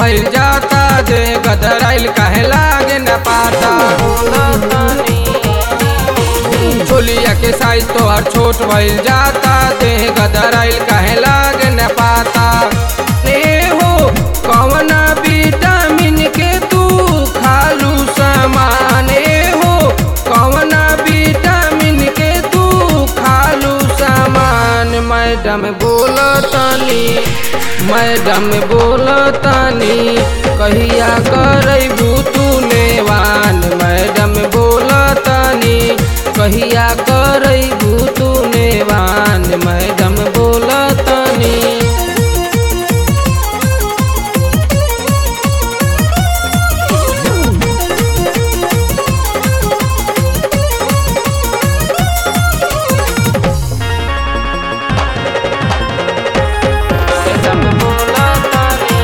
भइल जाता जे गदराइल काहे लागे न पाता छोलिया के साइज तोहर छोट भइल जाता देह गदराइल काहे लागे न पाता ए हो कवना विटामिन के तू खालू सामान ए हो कवना विटामिन के तू खालू सामान मैडम बोलतनी मैडम बोलतनी कहिया करबू तू नेवान मैडम बोलतनी कहिया करबू तू नेवान मैडम बोलतनी मैडम बोलतनी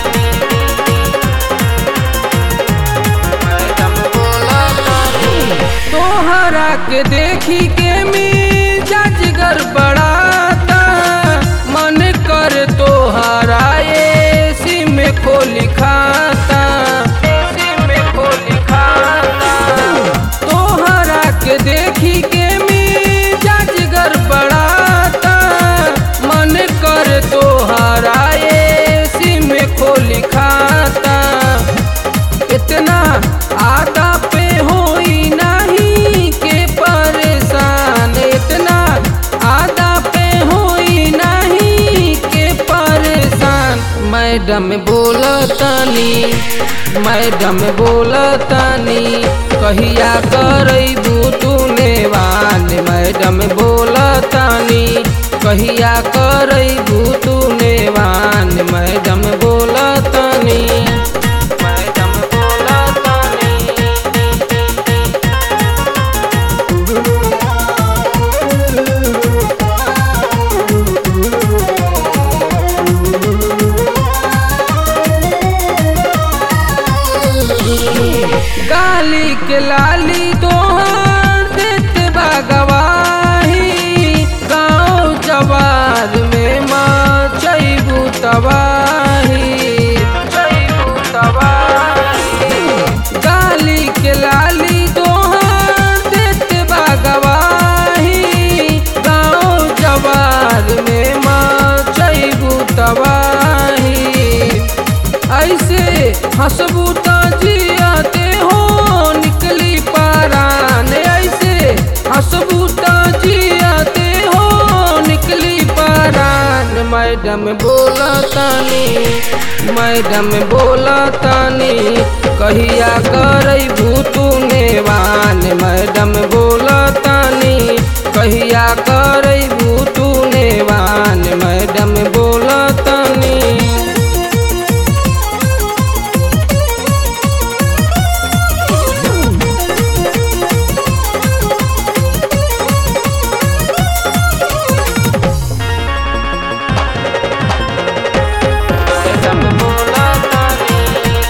मैडम बोलतनी तोहरा के देखी के मिजाज गड़बड़ाता मन कर तोहरा एसी में खोली खाता एसी में खोली खाता तोहरा के देखी के मिजाज गड़बड़ाता मन कर तोहरा एसी में खोली खाता इतना आदा पे होई नहीं के परेशान इतना आदा पे होई नहीं के परेशान मैडम बोलतनी मैडम बोलतनी कहिया करबू तू नेवान मैडम बोलतनी कहिया करबू तू नेवान मैडम बोलतनी मैडम बोलतनी गाली के लाली तोहर देते बा गवाही गाँव जवार में मचैबू तबाही मचैबू तबाही गाली के लाली तोहर देते बा गवाही गाँव जवार में मचैबू तबाही ऐसे हंसबू तो जियाते हो निकली पारान ऐसे हंसबू तो जियाते हो निकली पारान मैडम बोलतानी मैडम बोलतानी कहिया करबू तू नेवान मैडम बोलतानी कहिया करबू तू नेवान मैडम बोलतानी मैडम बोलतानी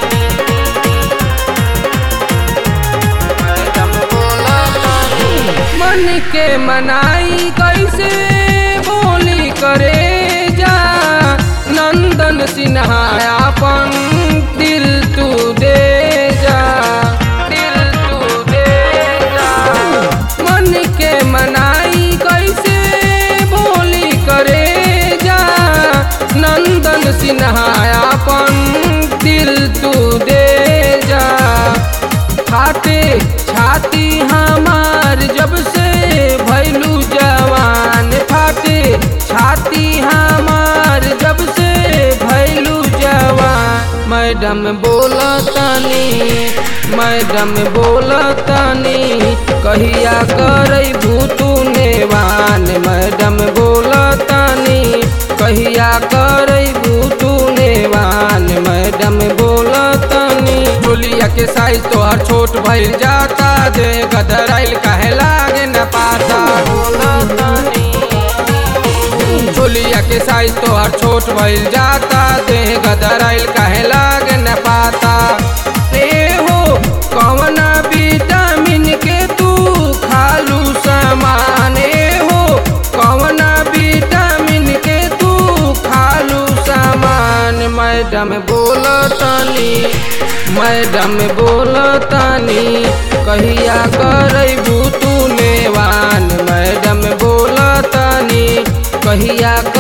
मैडम बोलतानी मन के मनाई कैसे बोली करे जा नंदन सिन्हा अपन दिल तू दे जा दिल तू दे जा मन के मनाई कैसे बोली करे जा नंदन सिन्हा अपन दिल तू दे जा फाटे छाती हमार जब से भैलू जवान फाटे छाती हमार जब से भैलू जवान मैडम बोलतनी मैडम बोलतनी कहिया करबू तू नेवान मैडम बोलतनी कहिया करबू तू नेवान मैडम बोलतनी चोलिया के साइज तोहर छोट भइल जाता दे गदराइल काहे लागे न पाता चोलिया के साइज तोहर छोट भइल जाता दे गदराइल काहे लागे न पाता ए हो कवना विटामिन के तू खालू सामान ए हो कवना विटामिन के तू खालू सामान मैडम बोलत तानी मैडम बोलतानी कहिया करबू तू नेवान मैडम बोलतानी कहिया